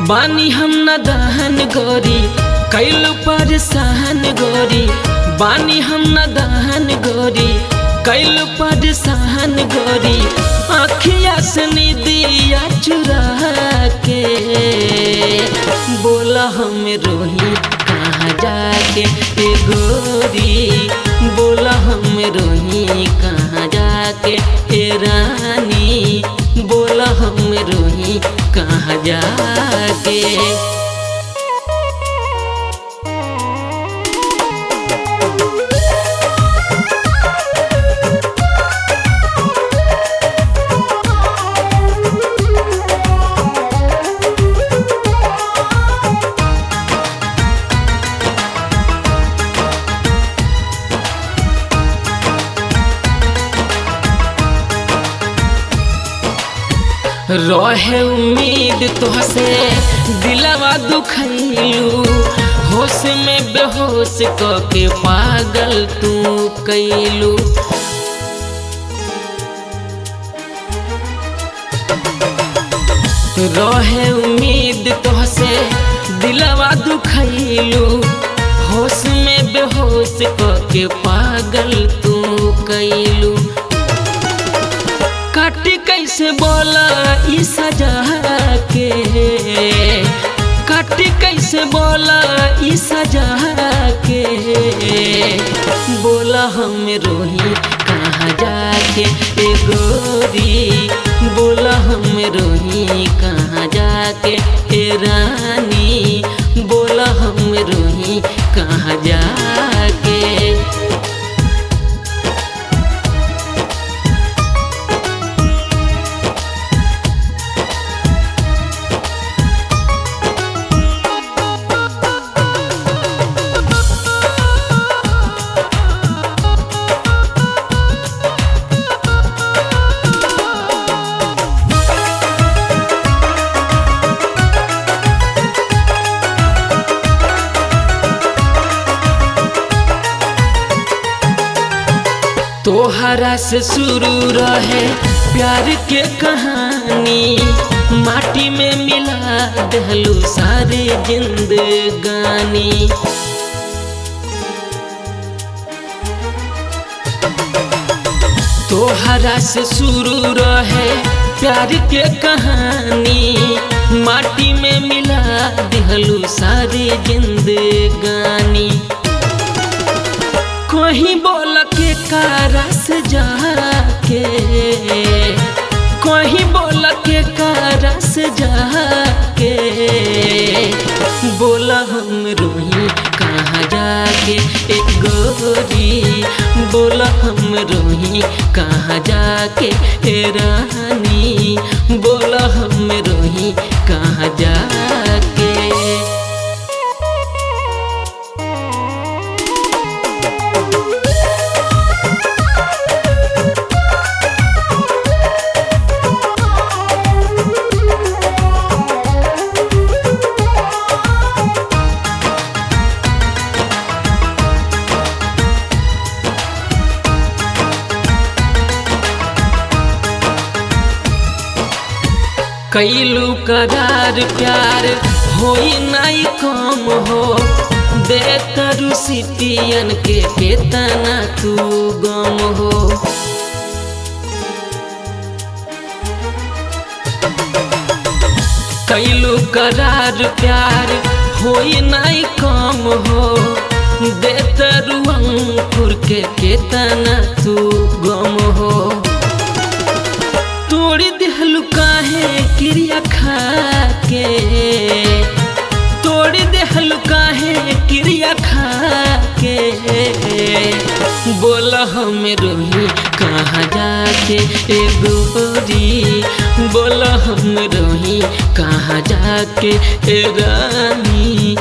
बानी हम न दहन गोरी कैल पर सहन गोरी बानी हम न दहन गोरी कैल पर सहन गोरी आखिया से निदिया चुरा के बोला हम रोही कहाँ जाके ए गोरी बोला हम रोही कहाँ जाके ए रानी बोला हम रोही कहाँ जाके रहे उम्मीद तोहसे दिलवा दुखैलू होश में बेहोश क के पागल तू कैलू रहे उम्मीद तोहसे दिलवा दुखैलू होश में बेहोश क के पागल तू कैलू काटी कैसे बोला ई सजा के काटी कैसे बोला ई सजा के बोला हम रोही कहाँ जाके ए गोरी बोला हम रोही कहाँ जाके ए रानी बोला हम रोही कहाँ जाके तोहरा से शुरू रहे प्यार के कहानी माटी में मिला दहलू सारे जिंदगानी तोहरा से शुरू रहे प्यार के कहानी माटी में मिला दहलू सारे जिंदगानी कहीं बोल के कारस जाके कहीं बोल के कारस जाके बोला हम रोही कहाँ जाके एक गोरी बोला हम रोही कहाँ जाके ए रानी बोला हम रोही कहाँ जाके कैलू करार प्यार होई नाई कम हो दे तरु सिटियन के केतना तू गम हो कैलू करार प्यार होई नाई कम हो दे तरु अंकुर के केतना तू गम हो तोड़ी देहलू काहे क्रिया खा के तोड़ी देहलू काहे क्रिया खा के बोला हम रोही कहाँ जाके ए गोरी बोला हम रोही कहाँ जाके ए रानी